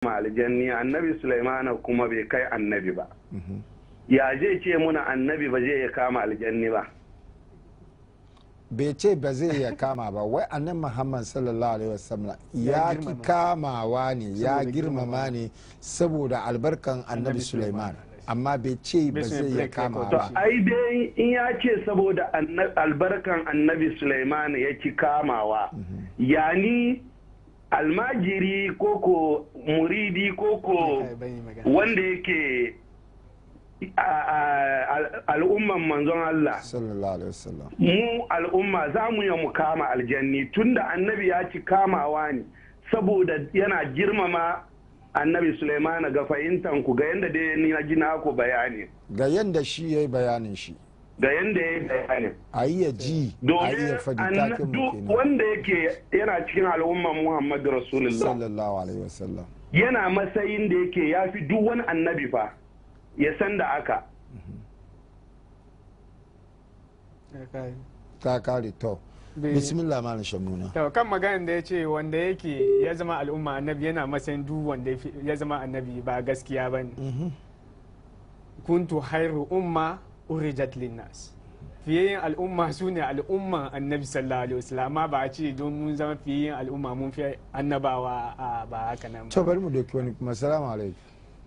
aljanni annabi sulaimana kuma bai kai annabi ba ya zai ce muna annabi ba zai ya kama aljanni ba bai ce ba zai ya kama ba wai annan muhammad sallallahu alaihi wasallam ya ki kamawa ne ya girmama ne saboda albarkan annabi suleiman amma bai ce ba zai ya kama to ba ai dai in ya ce saboda anna- albarkan annabi sulaimana ya ki kamawa yani almajiri koko muridi koko wanda yake a- a- al- al'umman manzon Allah sallallahu alaihi wasallam mu al'umma za mu yi mu kama aljanni tunda annabi ya ci kamawa ne saboda yana girmama annabi Sulaimana ga fahimtan ku ga yadda dai ni na ji naku bayani ga yanda shi ya yi bayanin shi ga yadda ya yi bayani a iya ji a domin iya faɗi anna- takin mu duk kenan wanda yake yana cikin al'umman Muhammadu Rasulullah sallallahu alaihi wasallam yana matsayin da yake ya fi duk wani annabi fa ya san da aka ta kare to Bai- bismillah malam shamuna to kan maganin da ya ce wanda yake ya zama al'umma annabi yana matsayin duk wanda ya fi- ya zama annabi ba gaskiya ba ne kuntu hairu umma urijat linnas fiye al'umma su ne al'umman annabi sallallahu alaihi wasallam amma ba a ce don mun zama fiye al'umma mun fi annabawa a ba haka nan to ba bari mu doki wani kuma salamu alaikum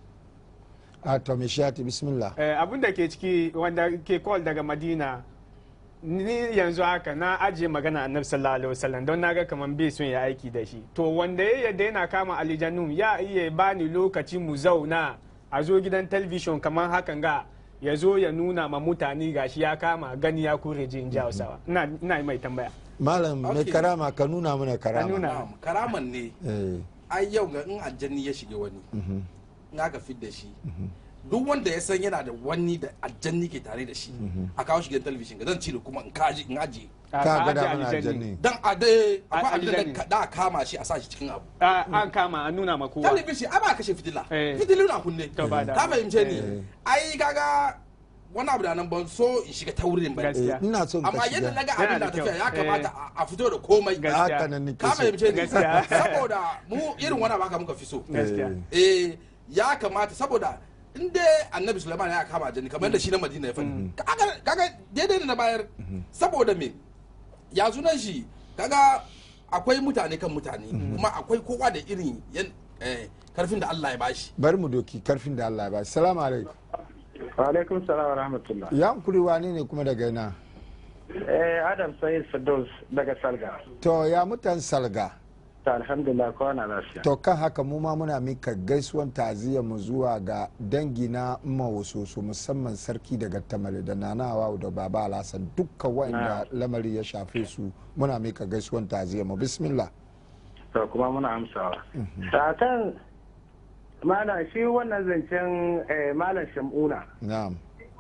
a to mai shati bismillah Eh, abin da ke ciki wanda ke call daga madina ni yanzu haka na ajiye magana annabi sallallahu alaihi wasallam don naga kaman bai son ya aiki da shi to wanda ya yadda yana kama alijanu ya iya bani lokaci mu zauna a zo gidan talabijin kamar hakan ga ya zo ya nuna ma mutane gashi ya kama gani ya kure jin jawasawa ina ina yi mai tambaya malam mai Okay. karama ka nuna mana Ka karama nuna. Na'am, karaman ne eh ai yau ga in aljanni ya shige wani in aka fit da shi duk wanda ya san yana da wani da aljanni ke tare da shi a kawo shi gidan talabijin ga zan cire kuma in kaji in aje A- ka a gada ajiye mana aljanni. aljanni dan a dai A- akwai abin aljanni. da da a kama shi a sa shi cikin abu A- an kama an nuna ma kowa talabijin a ba kashe fitila Eh. fitilu na kunne To ba da- ka fahimce ni Eh. ai kaga wani abu da nan ban so in shiga taurin ba Gaskiya. Eh, ina son ka amma yadda na shiga ga Yana abin da da tafiya ya kyau. kamata a- a fito da komai Gaskiya. haka nan nake ka so fahimce ni Gaskiya. saboda mu irin wani baka muka fi so gaskiya Eh. eh ya kamata saboda in dai annabi sulaiman ya kama jini kamar da shi na madina ya faɗi kaga kaga daidai ne na bayar saboda me ya sunan shi kaga akwai mutane kan mutane kuma akwai kowa da irin yan eh, karfin da Allah ya bashi bari mu doki karfin da Allah ya ba salamu alaikum alaikum salam wa rahmatullah ya hankuri wani ne kuma daga ina eh adam sayyid firdaus daga salga to ya mutan salga ta alhamdulillah kowa na lafiya to kan haka mu ma muna mika gaisuwan ta'aziyar mu zuwa ga dangi na mawasoso musamman sarki daga tamale da nanawa da baba alhassan dukkan wa'anda lamari ya shafe su muna mika gaisuwan ta'aziyar mu bismillah to kuma muna amsawa satan malam shi wannan zancen eh, malam shamuna na'am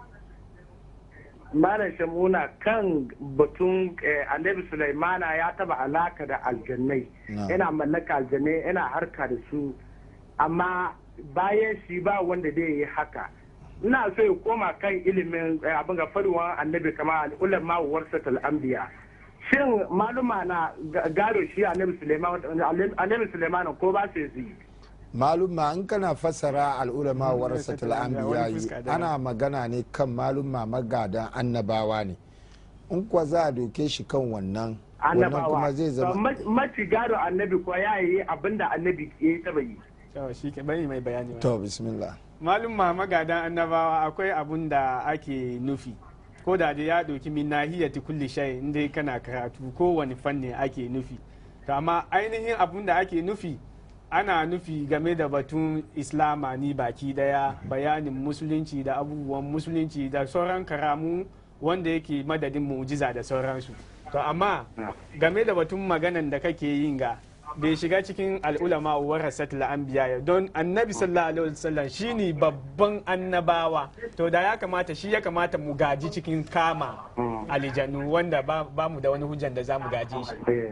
malam shamuna kan batun eh, annabi sulaimana ya taba alaka da aljannai Na'am. yana mallaka aljannai yana harka da su amma bayan shi ba wanda zai yi haka ina so ya koma kan ilimin eh, abin ga faruwan annabi kama ulama warsatul anbiya shin maluma na ga- gado shi annabi sulaiman annabi sulaiman ko ba su yi malumma in kana fassara al'ulama Mm, warasatul wani anbiya fuska daban. ana magana ne kan malumma magadan annabawa ne in kuwa za a doke shi kan wannan wannan annabawa kuma zai To, zama ma- maci gado annabi ko ya yi abinda annabi ya taba yi to shi ke bari mai bayani wani. to bismillah malum magadan annabawa akwai abun da ake nufi ko da dai ya ɗauki min nahiyati kulli shay inda kana karatu kowane fanni ake nufi to amma ainihin abun da ake nufi ana nufi game da batun islama ni baki daya bayanin musulunci da abubuwan musulunci da sauran karamu wanda yake madadin mu'jiza da sauransu to amma game da batun maganan da kake yin ga bai shiga cikin al'ulama warasatul anbiya don annabi sallallahu alaihi wasallam shine babban annabawa to da ya kamata shi ya kamata mu gaji cikin kama alijanu wanda ba ba mu da wani hujjan da za mu gaje shi Eh.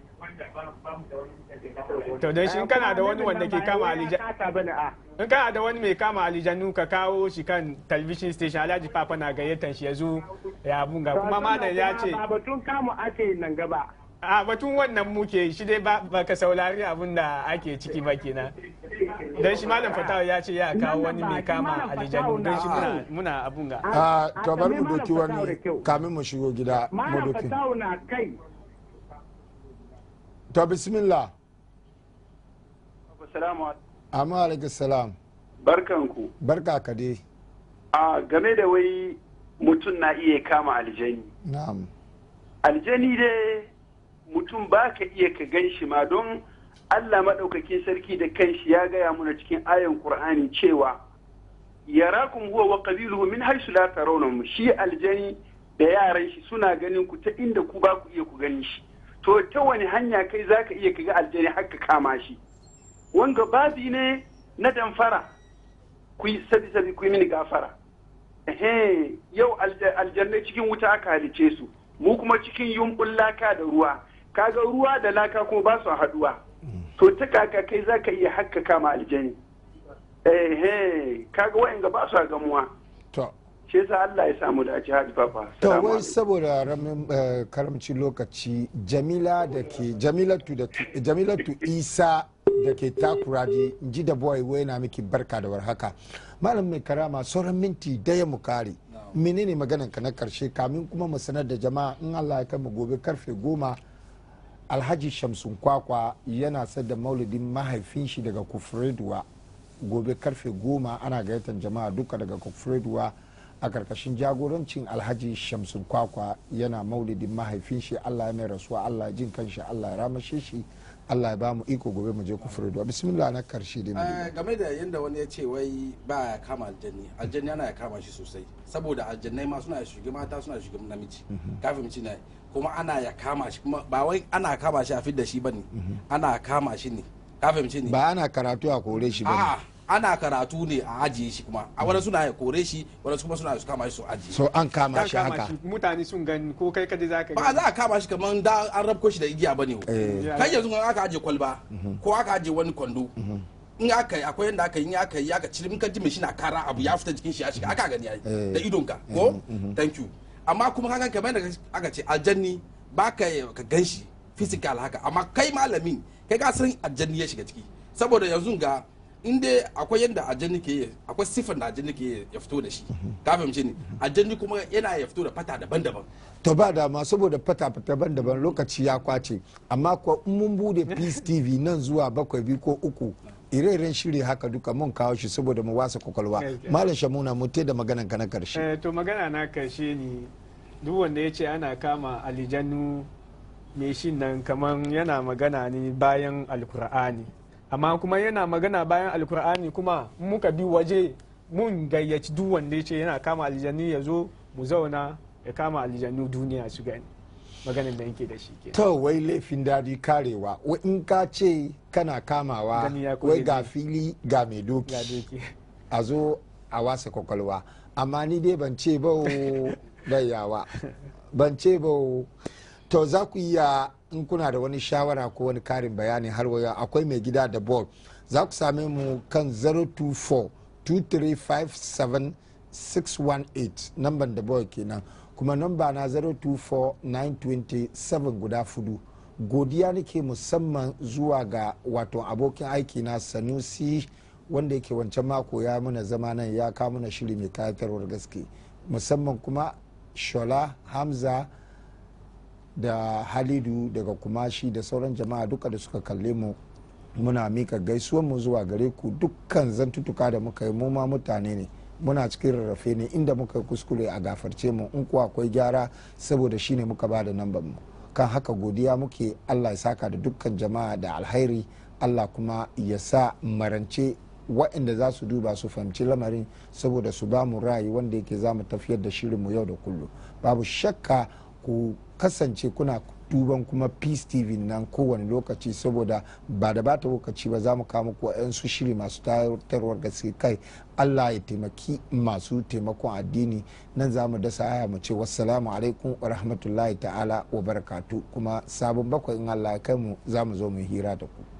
to don shi in kana da wani wanda ke kama Ba alijanu ya kasa bane a in kana da wani mai kama alijanu ka kawo shi kan television station alhaji papa na gayyatan shi ya zo ya bunga kuma malam ya ce ba batun kamu ake nan gaba a batun wannan muke shi dai ba ka saurari abin da ake ciki ba kenan don shi malam fatawa ya ce ya kawo wani mai kama alijanu don shi muna muna abun ga a to bari mu doki wani kamin mu shigo gida mu malam doki fatawu na kai to bismillah Assalamu alaikum. amma alaikum salam Barkanku. barka ka dai A game da wai mutum na iya kama aljani. na'am Aljani dai mutum ba ka iya ka gan shi ma don Allah maɗaukakin sarki da kanshi ya gaya muna cikin ayan Kur'ani cewa yarakum huwa wa qabiluhu min haythu la tarawnahum shi aljani da yaran shi suna ganin ku ta inda ku ba ku iya ku gani shi to ta wani hanya kai zaka iya ka ga aljani har ka kama shi wanga babi ne na damfara ku yi sabi sabi ku yi mini gafara ehe yau alja- aljannai cikin wuta aka halice su mu kuma cikin yumbun laka da ruwa kaga ruwa da laka kuma ba su haduwa to ta kaka kai za ka iya hakka kama aljani ehe kaga wa'anga ba su gamuwa to shi yasa Allah ya samu dace hadi papa to Salamu wai alaikum. saboda ramin eh, karamci lokaci jamila da ke jamilatu da ke jamilatu isa da ke takuraji ji da boy wai na miki barka da warhaka malam mai karama sauran minti daya mu kare menene maganan ka na karshe kamin kuma mu sanar da jama'a in Allah ya kai mu gobe karfe goma alhaji shamsun kwakwa yana da maulidin mahaifin shi daga kufreduwa gobe karfe goma ana gayyatar jama'a duka daga kufreduwa a karkashin jagorancin alhaji shamsun kwakwa yana maulidin mahaifin shi allah ya mai rasuwa allah ya jin kanshi allah ya ramashe shi allah ya ba mu iko gobe mu je kufreduwa bismillah na karshe dai mu Eh, game da yadda wani ya ce wai ba ya kama aljanni aljanni ana ya kama shi sosai saboda aljannai ma suna shiga mata suna shiga namiji kafin ci ne kuma ana ya kama shi kuma ba wai ana kama shi a fidda shi bane ana kama shi ne kafin ci ne ba ana karatu a kore shi ba a ana karatu ne a ajiye shi kuma a wani suna ya kore shi wani kuma suna su kama shi su ajiye so an kama kan shi kama haka shi mutane sun gani ko kai kadai zaka ba za a kama shi kamar da an rabko shi da igiya bane Eh. kai yanzu in aka ajiye kwalba ko aka ajiye wani kwando in aka yi akwai yadda aka yi in aka yi aka cire in ka ji mai shi na kara abu ya fita jikin shi ya shiga aka gani ai Eh. da idonka ko thank you amma kuma kaga kamar yadda aka ce aljanni ba ka ka gan shi physical haka amma kai malamin kai ka san aljanni ya shiga ciki saboda yanzu ga in dai akwai yadda aljanni ke yi akwai siffar da aljanni ke ya fito da shi ka fahimce ni aljanni kuma yana ya fito da fata daban-daban to ba dama saboda fata-fata daban lokaci ya kwace amma ko in mun bude peace tv nan zuwa bakwai biyu ko uku ire-iren shiri haka duka mun kawo shi saboda mu wasa kwakwalwa Okay. malam shamuna mu te da maganan ka na karshe Eh, to magana na karshe ne duk wanda ya ce ana kama alijanu mai shi nan kamar yana magana ne bayan alkur'ani amma kuma yana magana bayan alkur'ani kuma in muka bi waje mun gayyaci duk wanda ya ce yana kama alijanu ya zo mu zauna ya kama alijanu duniya su gani maganin da yake da shi ke to wai laifin dadi karewa wai in ka ce kana kamawa Gani ya kore wai ga ne. fili ga mai doki ya doki a zo a wasa kwakwalwa amma ni dai ban ce ba o yawa ban ce ba o to za ku iya in kuna da wani shawara ko wani karin bayani har waya akwai mai gida da ball za ku same mu kan 024 2357 618 namban da boy kenan kuma namba na 024 927 guda fudu godiya nake musamman zuwa ga wato abokin aiki na sanusi wanda yake wancan mako ya mana zama nan ya kawo mana shiri mai kayatarwar gaske musamman kuma shola hamza da halidu daga kumashi da sauran jama'a duka da suka kalle mu muna mika gaisuwan mu zuwa gare ku dukkan zantutuka da muka yi mu ma mutane ne muna cikin rarrafe ne inda muka yi kuskure a gafarce mu in kuwa akwai gyara saboda shine muka ba da namban mu kan haka godiya muke allah ya saka da dukkan jama'a da alhairi allah kuma ya sa marance waɗanda za su duba su fahimci lamarin saboda su ba mu ra'ayi wanda yake za mu tafiyar da shirinmu yau da kullum babu shakka ku kasance kuna duban kuma peace tv nan kowane lokaci saboda ba da bata lokaci ba za mu kawo muku su shiri masu tarwar gaske kai allah ya taimaki masu taimakon addini nan za mu dasa aya mu ce wassalamu alaikum wa rahmatullahi ta'ala wa barakatu kuma sabon bakwai in allah ya kai mu za mu zo mu hira da ku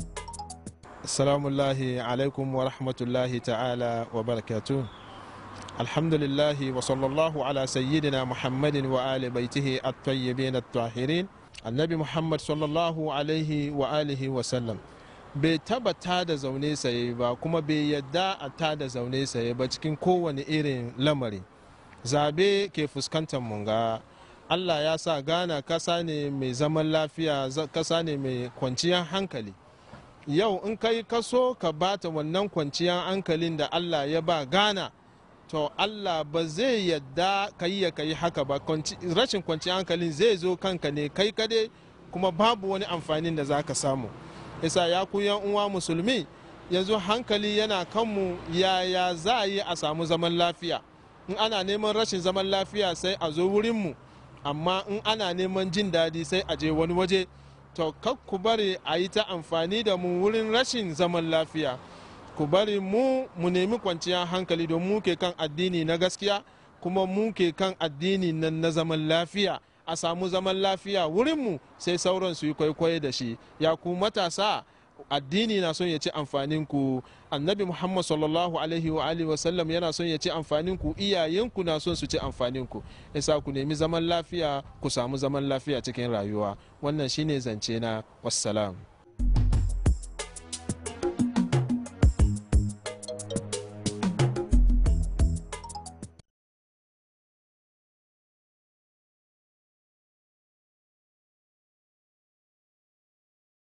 Assalamu alaikum wa rahmatullahi ta'ala wa barakatu. alhamdulillahi wa sallallahu ala sayyidina muhammadin wa ali baitihi at-tayyibin at-tahirin annabi muhammad sallallahu alaihi wa alihi wa sallam bai taba ta da zaune saye ba kuma bai yadda a ta da zaune saye ba cikin kowane irin lamari zabe ke fuskantar munga allah ya sa ghana kasa ne mai zaman lafiya kasa ne mai kwanciyar hankali yau in kai kaso ka bata wannan kwanciyar hankalin da allah ya ba ghana to allah ba zai yadda ka yi ya kai haka ba rashin kwanciyar hankalin zai zo kanka ne kai kade kuma babu wani amfanin da za ka samu isa ya ku yan uwa musulmi yanzu hankali yana kanmu yaya za a yi a samu zaman lafiya in ana neman rashin zaman lafiya sai a zo wurinmu amma in ana neman jin daɗi sai a je wani waje to kak ku bari a yi ta amfani da mu wurin rashin zaman lafiya ku bari mu mu nemi kwanciyar hankali don mu ke kan addini na gaskiya kuma mu ke kan addini nan na zaman lafiya a samu zaman lafiya wurinmu sai sauran su yi kwaikwayo da shi ya ku matasa addini na son ya ci amfanin ku annabi muhammad sallallahu alaihi wa alihi wa sallam yana son ya ci amfanin ku iyayenku na son su ci amfanin ku yasa ku nemi zaman lafiya ku samu zaman lafiya cikin rayuwa wannan shine zance na wassalam